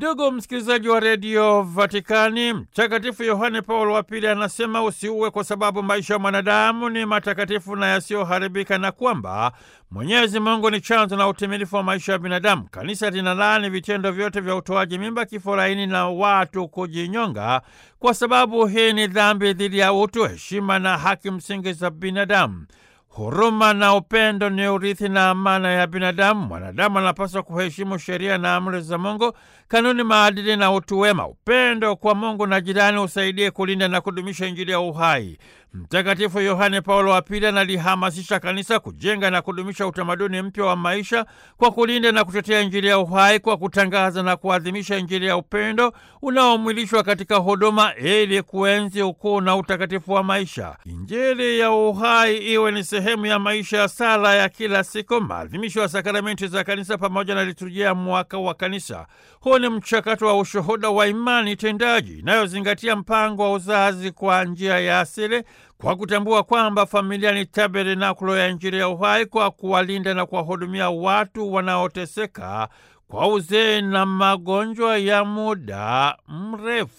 Ndugu msikilizaji wa redio Vatikani, Mtakatifu Yohane Paulo wa Pili anasema usiue kwa sababu maisha ya mwanadamu ni matakatifu na yasiyoharibika, na kwamba Mwenyezi Mungu ni chanzo na utimilifu wa maisha ya binadamu. Kanisa linalaani vitendo vyote vya utoaji mimba, kifo laini na watu kujinyonga, kwa sababu hii ni dhambi dhidi ya utu, heshima na haki msingi za binadamu. Huruma na upendo ni urithi na amana ya binadamu. Mwanadamu anapaswa kuheshimu sheria na amri za Mungu, kanuni, maadili na utu wema. Upendo kwa Mungu na jirani usaidie kulinda na kudumisha Injili ya uhai. Mtakatifu Yohane Paulo wa Pili analihamasisha kanisa kujenga na kudumisha utamaduni mpya wa maisha kwa kulinda na kutetea Injili ya uhai, kwa kutangaza na kuadhimisha Injili ya upendo unaomwilishwa katika huduma, ili kuenzi ukuu na utakatifu wa maisha. Injili ya uhai iwe ni sehemu ya maisha ya sala ya kila siku, maadhimisho ya sakramenti za kanisa pamoja na liturujia ya mwaka wa kanisa. Huu ni mchakato wa ushuhuda wa imani tendaji inayozingatia mpango wa uzazi kwa njia ya asili kwa kutambua kwamba familia ni tabernakulo ya Injili ya uhai, kwa kuwalinda na kuwahudumia watu wanaoteseka kwa uzee na magonjwa ya muda mrefu.